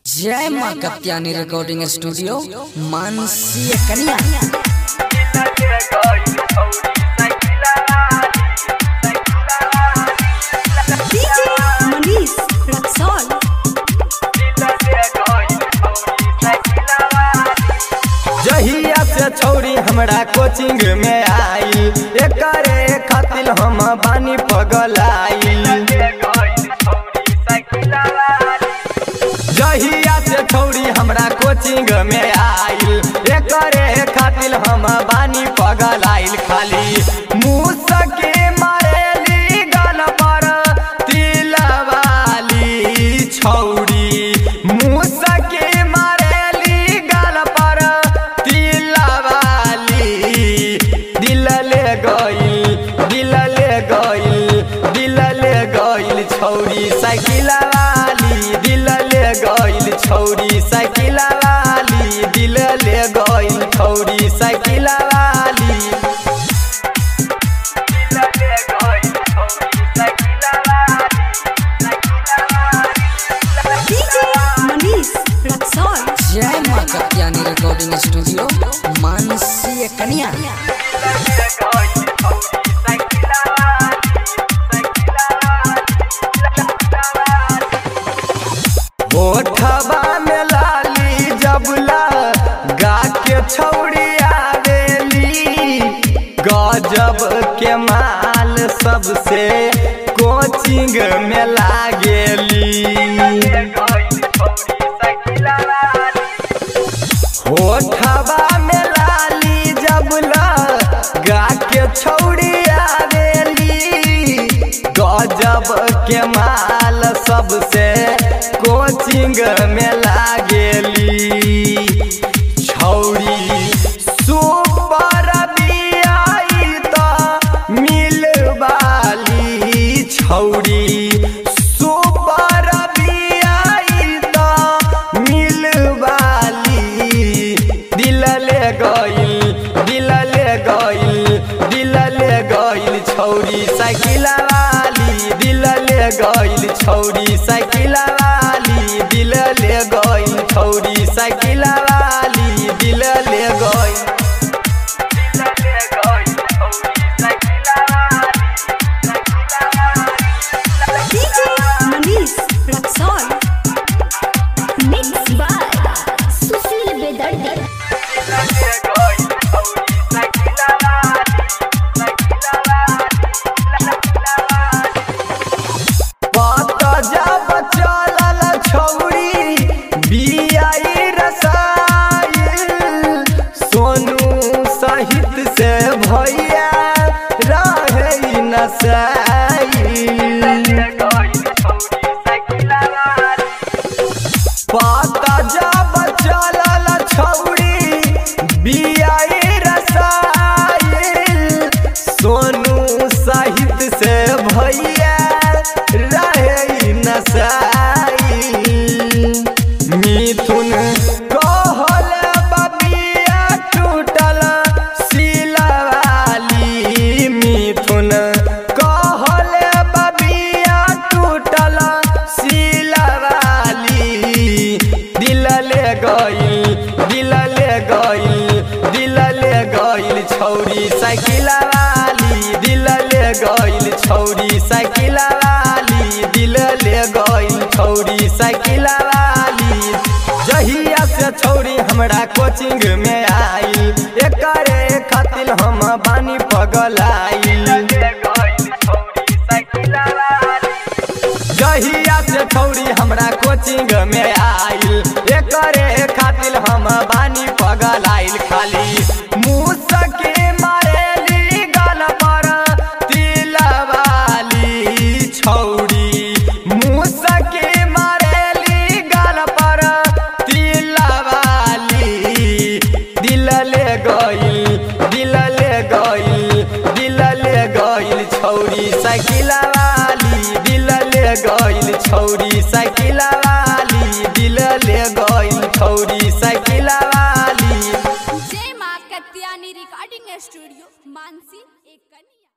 जय माँ Katyani recording studio Mansi कन्या DJ Manish Raxol. जहिया से छौरी हमरा कोचिंग में आई एकरे खातिर हम बानी पगलाई जहिया से छौरी हमरा कोचिंग में आई एकरे खातिर हम बानी पगलाइल खाली मुसके मारेली गल पर तिलवाली छौरी मुसके मारेली गल पर तिलवाली दिल ले गइल दिल ले गइल दिल ले गइल छौरी साइकिल वाली दिल ले गइल छौरी साइकिल वाली दिल ले गइल छौरी साइकिल वाली DJ Manish Raxol. जय माँ कत्यानी रिकॉर्डिंग स्टूडियो मानसी कन्या ओठवा में लाली जबला गा के छौड़ी आवेली गजब के माल सबसे कोचिंग में लागेली ओठवा में लाली जबला गा के छौड़ी आवेली गजब के माल सबसे कोचिंग में लागेली छौरी सुपर बियाई त मिलवाली छौरी सुपर बियाई त मिलवाली दिल ले गइल दिल ले गइल दिल ले गइल छौरी साइकिल वाली दिल ले गइल छौरी साइकिल वाली दिल ले गइल छौरी साइकिल वाली दिल ले गइल DJ Manish Raxol. Mixed by Sushil Bedardi. पत जब चलल छौरी बियाई रसाइल सोनू सहित से भैया रहे नसाइल पत जब चलल छौरी बियाई रसाइल सोनू सहित से भैया रहे नसाइल मिथुन कहल बबिया टूटल सिलवाली मिथुन कहल बबिया टूटल सिलवाली दिल ले गइल दिल ले गइल दिल ले गइल छौरी साइकिल वाली दिल ले गइल छौरी साइकिल वाली दिल ले गइल छौरी साइकिल वाली जहिया से छौरी हमरा कोचिंग में आई एकरे खातिर हम बानी पगलाइल जहिया से छौरी हमरा कोचिंग में आइल एकरे खातिर हम बानी पगलाइल खाली मुसके मारेली गल पर तिलवाली छौरी मुसके मारेली गल पर तिलवाली दिल ले गइल दिल ले गइल दिल ले गइल छौरी साइकिल वाली दिल ले गइल छौरी साइकिल वाली दिल ले गइल छौरी साइकिल वाली जय माँ कत्यानी रिकॉर्डिंग स्टूडियो मानसी एक कन्या